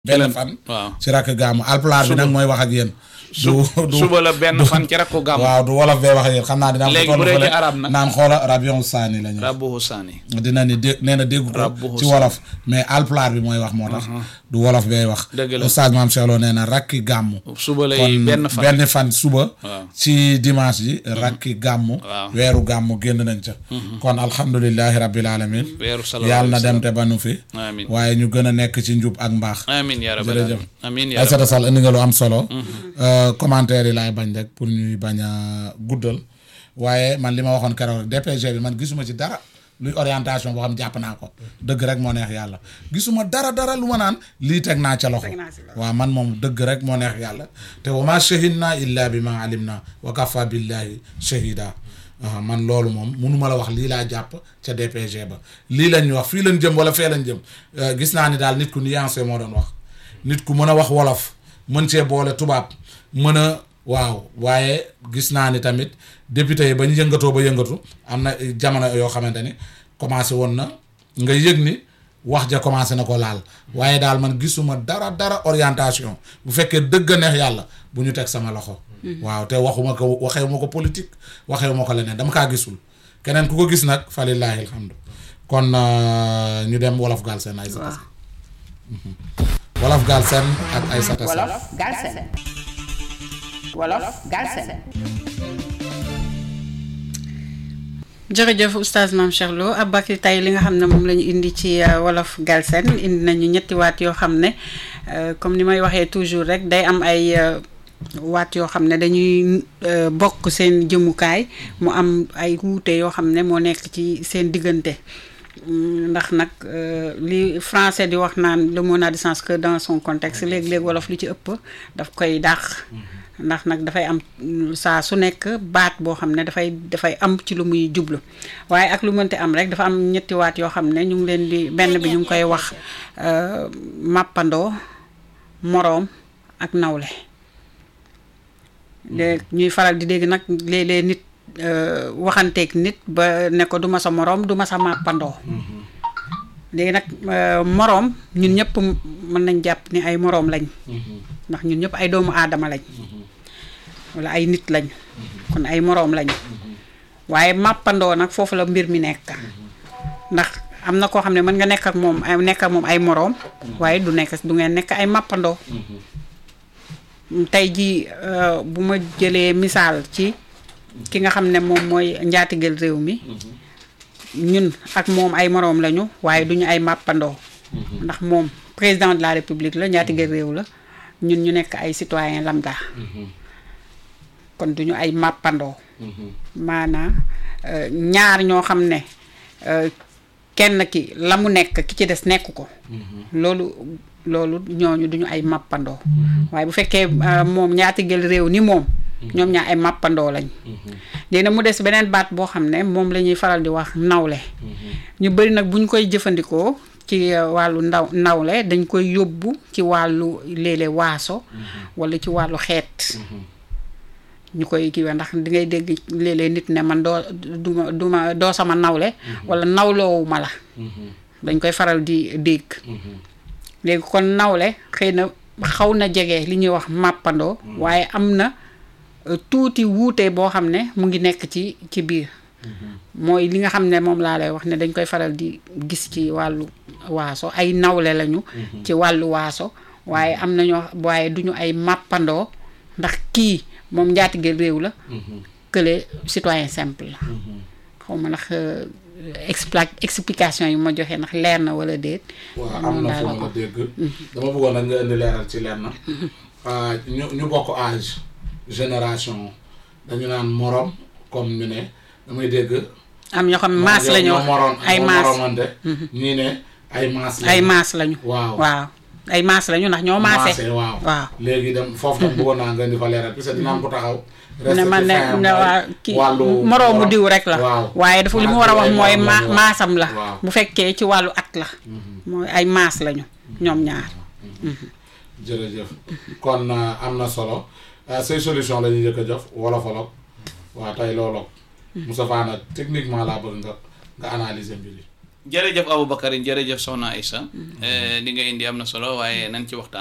benn fan waaw ci rakk gàmmu alpulaar bi nag mooy wax ak yéen du du suba la benn fan ci rakku gàmm waaw du wolof bee wax ak yéen xam naa dina am Léegi ko bu dee toll ci fële arab nag? naan xoola rabion saani la ñu rabbuhu saani dina ni dé nee na dégg ko Rabbuhu ci wolof mais alpulaar bi mooy wax moo tax du wolof bay wax Dëgg la. oustaz maam Cheikh Lo nee na rakki gàmmu suba lay kon benn fan benn fan suba waaw ci dimanche ji rakki gàmmu Waaw. weeru gàmmu génn nañ ca kon alhamdulilahi rabbil alamin weeru sallallahu yàlla na alayhi wa dem te ba nu fi sallam. amiin waaye ñu gën a nekk ci njub ak mbaax amiin yaa rabbal Jërëjëf. aalamiin amiin yaa Aïssata rabbal Sall indi nga lu am solo Euh, commentaire yi laay bañ rek pour ñuy bañ a guddal waaye man li ma waxoon keroog rek DPG bi man gisuma ci dara luy orientation boo xam jàpp naa ko dëgg rek moo neex yàlla gisuma dara dara lu ma naan lii teg naa ca loxo waaw man moom dëgg rek moo neex yàlla te wa ma shahidna illa bi ma alim na wa kafa billahi shahida waaw man loolu moom munuma la wax lii laa jàpp ca DPG ba lii lañ ñu wax fii lañ jëm wala fee lañ jëm Euh, gis naa ni daal nit ku nuancé moo doon wax nit ku mën a wax wolof mën cee boole tubaab mën a waaw waaye gis naa ni tamit député yi ba ñu yëngatoo ba yëngatu am na jamono yoo xamante ni commencé woon na nga yëg ni wax ja commencé na ko laal waaye daal man gisuma dara dara orientation bu fekkee dëgg a neex yàlla bu ñu teg sama loxo. waaw te waxuma ko waxewu ma ko politique waxewu ma ko leneen dama kaa gisul keneen ku ko gis nag falillaahi alhamdu kon euh, ñu dem wolof gaal seen ay waaw wolof gaal seen ak ay sata wolof Galsen wolof Galsen jërëjëf oustaz Mame Cheikh Lo Aboubacry tey li nga xam ne moom la ñu indi ci euh, wolof Galsen indi nañu ñetti waat yoo xam ne euh, comme ni may waxee toujours rek day am ay euh, waat yoo xam ne dañuy euh, bokk seen jëmukaay mu am ay wuute yoo xam ne moo nekk ci seen diggante Mm, ndax nag euh, li français di wax naan le mot n'a de sens que dans son contexte léeg-léeg wolof li ci ëpp daf koy dàq ndax nag dafay am mm, saa su nekk baat boo xam ne dafay dafay am ci lu muy jublu waaye ak lu mënti am rek dafa am ñetti waat yoo xam ne ñu ngi leen di benn bi ñu ngi koy wax euh, màppandoo moroom ak nawle léegi ñuy faral di dégg nag léeg-léeg nit euh, waxanteeg nit ba ne ko du ma sa moroom du ma sa màppandoo léegi nag euh, moroom ñun ñëpp mën nañ jàpp ni ay moroom lañ ndax ñun ñëpp ay doomu aadama lañ walla ay nit lañ kon ay moroom lañ waaye màppandoo nag foofu la mbir mi nekk ndax am na koo xam ne mën nga nekk ak moom ay nekk ak moom ay moroom waaye du nekk du ngeen nekk ay màppandoo tey jii euh, bu ma jëlee misaal ci ki nga xam ne moom mooy njaatigel réew mi ñun ak moom ay moroom lañu waaye duñu ay màppandoo ndax moom président de la république la njaatigel réew la ñun ñu nekk ay citoyen lambda kon duñu ay màppandoo maanaam euh, ñaar ñoo xam ne euh, kenn ki la mu nekk ki ci des nekk ko loolu loolu ñooñu duñu ay màppandoo waaye bu fekkee euh, moom ñaati gël réew ni moom ñoom ñaa ay màppandoo lañ léegi nag mu des beneen baat boo xam ne moom la ñuy faral di wax nawle ñu bëri nag bu ñu koy jëfandikoo ci euh, wàllu ndaw nawle dañ koy yóbbu ci wàllu léeg-léeg waaso walla ci wàllu xeet ñu koy kiiwee ndax di ngay dégg léeg-léeg nit ne man doo duma duma doo sama nawle walla nawloowu ma la dañ koy faral di dégg léegi kon nawle xëy na xaw na jege li ñuy wax màppandoo waaye am na euh, tuuti wuute boo xam ne mu ngi nekk ci ci biir mooy li nga xam ne moom laa lay wax ne dañ koy faral di gis ci wàllu waaso ay nawle lañu ci wàllu waaso waaye am na ñoo waaye duñu ay màppandoo ndax kii moom njaatige réew la kële citoyen simple la xaw ma ndax euh, expla explication yi ma joxe ndax leer na wala déet waaw moom am na daal fu la ma ko dégg dama bëggoon nag nga indi leeral ci lenn ah, ñu ñu bokk âge génération dañu naan morom comme ñu ne damay dégg am ñoo xam ne maas la ñu wax ay maas moromante ñii ne ay maas lañu. ay maas lañu waaw waaw ay maas lañu ndax ñoo maase waaw waaw léegi dem foofu tam bëggoon naa nga indi fa leeral parce que dina am ko taxaw ne man ne resté ci ne fin waa am ki wàllu moroomu morom. diw rek la waaw waaye dafa li mu Maas war a wax bi ay mooy morom ma lañu, waaw. maasam la waaw bu fekkee ci wàllu at la mooy ay maas lañu ñoom ñaar jërëjëf kon euh, am na solo euh, say solution la ñuy njëkk a jox wolofalok waa tey looloog Moustapha nag techniquement laa bëgg nga nga analyser mbir yi jërëjëf Aboubacar jërëjëf Soxna Aïssa li nga indi am na solo waaye nañ ci waxtaan